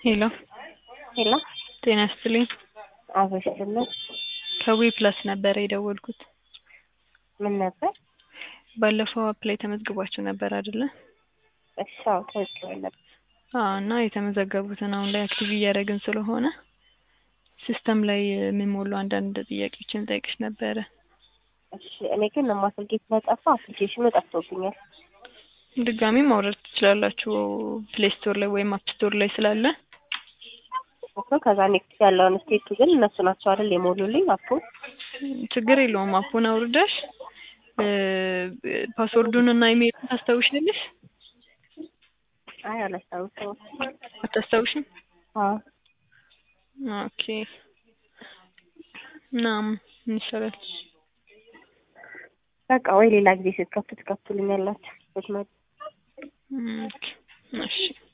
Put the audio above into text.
ሄሎ ሄሎ ጤና ይስጥልኝ። አበሽልን ከዊ ፕላስ ነበረ የደወልኩት። ምን ነበር? ባለፈው አፕላይ ተመዝግባችሁ ነበር አይደለ? እሺ አዎ ተመዝግበን ነበር። አዎ እና የተመዘገቡትን አሁን ላይ አክቲቭ እያደረግን ስለሆነ ሲስተም ላይ የሚሞሉ አንዳንድ ጥያቄዎችን ጠይቅሽ ነበረ። እሺ እኔ ግን ማስልጌ ስለጠፋ አፕሊኬሽኑ ጠፍቶብኛል። ድጋሚ ማውረድ ትችላላችሁ ፕሌይ ስቶር ላይ ወይም አፕ ስቶር ላይ ስላለ እኮ ከዛ ኔክስት ያለውን ስቴቱ ግን እነሱ ናቸው አይደል የሞሉልኝ አፑ ችግር የለውም። አፑን አውርደሽ ፓስወርዱን እና ኢሜይሉን ታስታውሻለሽ? አይ አላስታውሰውም። አታስታውሽም? አዎ ኦኬ እናም ምን ይሻላል? በቃ ወይ ሌላ ጊዜ ስትከፍቱ ትከፍቱልኛላችሁ ስትመጡ ኦኬ እሺ